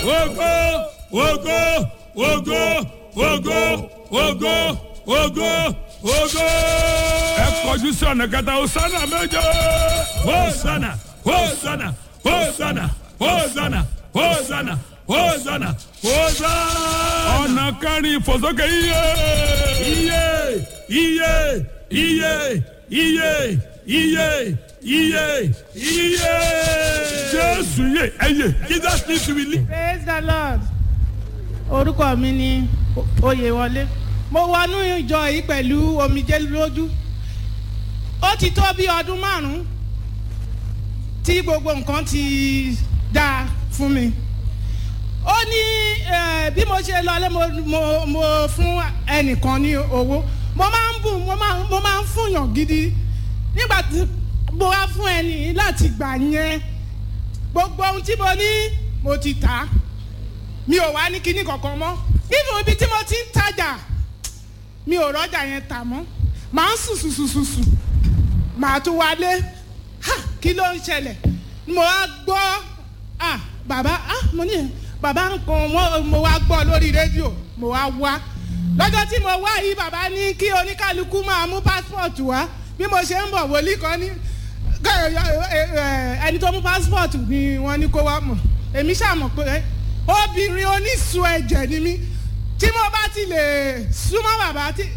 ògo ògo ògo ògo ògo ògo ògo. ẹ kọjú sí ọ̀nà kẹta hosanna méje. hosanna hosanna hosanna hosanna hosanna hosanna hosanna. ọ̀nà kẹrin ìfòsókè iye iye iye iye iye iye iye iye. jésù yé ẹyẹ jesus need to be lead. praise the lord orúkọ mi ni oyèwọlé mo wọnú ìjọ yìí pẹ̀lú omijé lójú ó ti tó bí ọdún márùn-ún tí gbogbo nǹkan ti dáa fún mi ó ní eh, bí mo ṣe lọlé mo mo mo fún ẹnìkan ní owó mo máa ń bùn mo máa mo máa ń fúnyàn gidi nígbà tí mo wá fún ẹni láti gbà yẹn gbogbo ohun tí mo ní mo ti tà á mi ò wá ní kinní kankan mọ́ nínú ibi tí mo ti ń tajà mi ò rọ́jà yẹn tà mọ́ màá ń sùn sùn sùn sùn sùn màá tún wálé ha kí ló ń ṣẹlẹ̀ mo wá gbọ́ ah bàbá ah mo ní bàbá nǹkan mo mo wá gbọ́ lórí rédíò mo wá wá lọ́jọ́ tí mo wá yìí bàbá ní kí oníkálukú máa mú passport wá bí mo ṣe ń bọ̀ wòlíì kan ní ẹni tó mú passport ni wọ́n ní kó wá mọ̀ èmi ṣàmọ̀ pé obìnrin onísun ẹ̀jẹ̀ ni mí tí mo bá ti lè súnmọ́ bàbá tí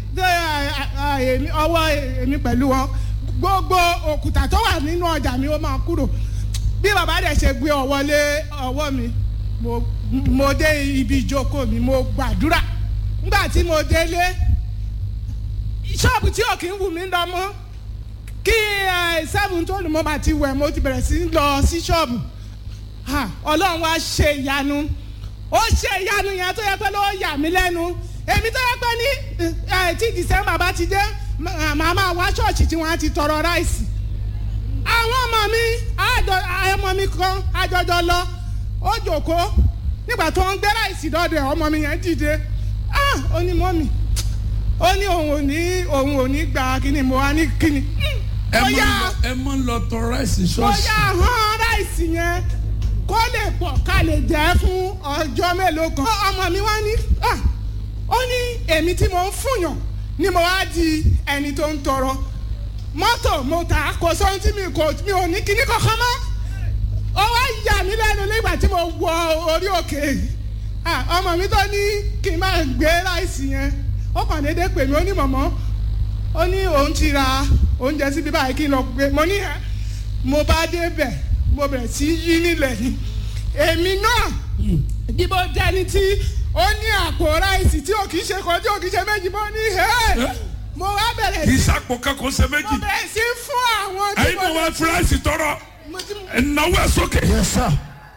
ọwọ́ èmi pẹ̀lú wọn gbogbo òkúta tó wà nínú ọjà mi ó máa kúrò bí bàbá dẹ̀ ṣe gbé ọwọ́ lé ọwọ́ mi mo mo dé ibi ìjókòó mi mo gbàdúrà nígbà tí mo délé ṣọ́ọ̀bù tí ò kí ń wù mí lọ mọ́ kí seven tó lù mọ́ bá ti wẹ̀ mo ti bẹ̀rẹ̀ sí lọ sí ṣọ́ọ̀bù ọlọ́run wá ṣe ìyanu ó ṣe ìyanu yẹn tó yẹ pé ló yà mí lẹ́nu èmi tó yẹ pé ní tí december bá ti dé màá máa wá ṣọ́ọ̀ṣì tí wọ́n á ti tọrọ ráìsì àwọn ọmọ mi ọmọ mi kan àjọjọ lọ ó jòkó nígbà tó ń gbé ráìsì dọ́dọ̀ ọmọ mi yẹn dìde ó ní mọ́mì ó ní òun ò ní òun ò ní gba kíni mo wá ní kíni. ẹ mọ lọ ẹ mọ lọ tọ ráìsì ṣọ́ọ̀ṣì. bóyá hàn ráìsì yẹn kó lè pọ̀ ká lè jẹ́ fún ọjọ́ mélòó kan. ọmọ mi wá ní ó ní èmi tí mo ń fúnyàn ni mo wá di ẹni tó ń tọrọ mọ́tò mo tà kò sóhun tí mi kò mi ò ní kíní kankan mọ́ ó wá yà mí lẹ́nu nígbà tí mo wọ orí òkè ọmọ mi tó ní kí n máa gbé ráìsì yẹn ó kàn déédéé pè mí ó ní mọ̀mọ́ ó ní òun ti ra oúnjẹ síbi báyìí kí n lọ gbé mo ní mo bá débẹ̀ mo bẹ̀rẹ̀ sí yí nílẹ̀ ni èmi náà bí mo jẹ́ni tí ó ní àpò ráìsì tí ò kì í ṣe kan tí ò kì í ṣe méjì mo ní mo wá bẹ̀rẹ̀ kì í sí sàpò kankan ṣe mo méjì bẹ̀rẹ̀ sí fún àwọn tí ẹyin mo náà wá fúráìsì tọrọ mo ti ẹnáwó ẹ sókè Yes, sir.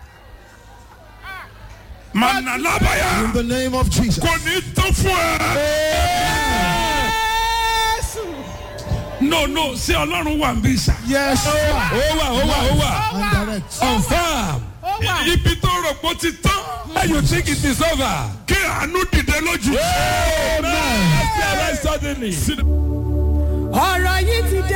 màá lábàyà In the name of Jesus. kò ní tó fún ẹ. Jésù no no ṣé ọlọ́run wà ń bí sà. Yes, sir. ó wà ó wà ó wà. ó wà And direct. confam ó wà ibi tó rò pé ó ti tán. When you think it is over. kí àánú dìde lójú. Amen. I see arise suddenly. Sit down. ọ̀rọ̀ yìí ti dé.